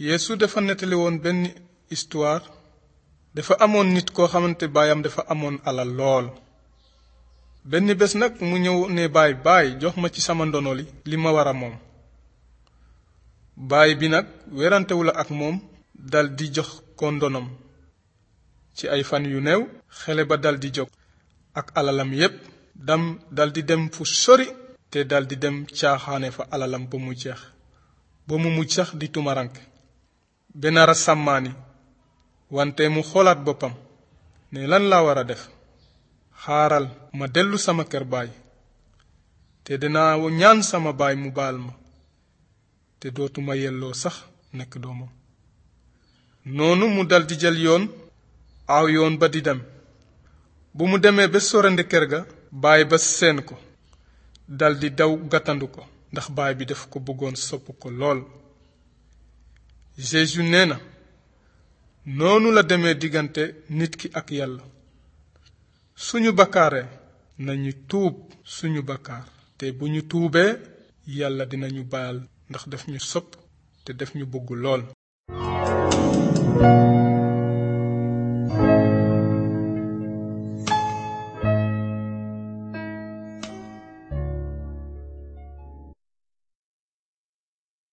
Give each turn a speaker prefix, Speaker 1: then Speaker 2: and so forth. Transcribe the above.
Speaker 1: Yeesu dafa nettali woon benn histoire dafa amoon nit koo xamante baayam dafa amoon alal lool benn bés nag mu ñëw ne baay baay jox ma ci sama ndono li li ma war a moom baay bi nag werantewul ak moom dal di jox ko ndonom ci ay fan yu néew xele ba dal di jóg ak alalam yépp dam dal di dem fu sori te dal di dem caaxaane fa alalam ba mu jeex ba mu mujj sax di tumarank benara sàmmaani wante mu xoolaat boppam ne lan laa war a def xaaral ma dellu sama kër baay te dinaa ñaan sama baay mu baal ma te dootuma yelloo sax nekk doomam noonu mu daldi jël yoon aw yoon ba di dem bu mu demee ba sorandi kër ga baay ba seen ko daldi daw gàttandu ko ndax baay bi daf ko bëggoon sopp ko lool Jésus nee na noonu la demee diggante nit ki ak yàlla suñu bakkaaree nañu tuub suñu bakkaar te bu ñu tuubee yàlla dinañu baal ndax daf ñu sopp te daf ñu bëgg lool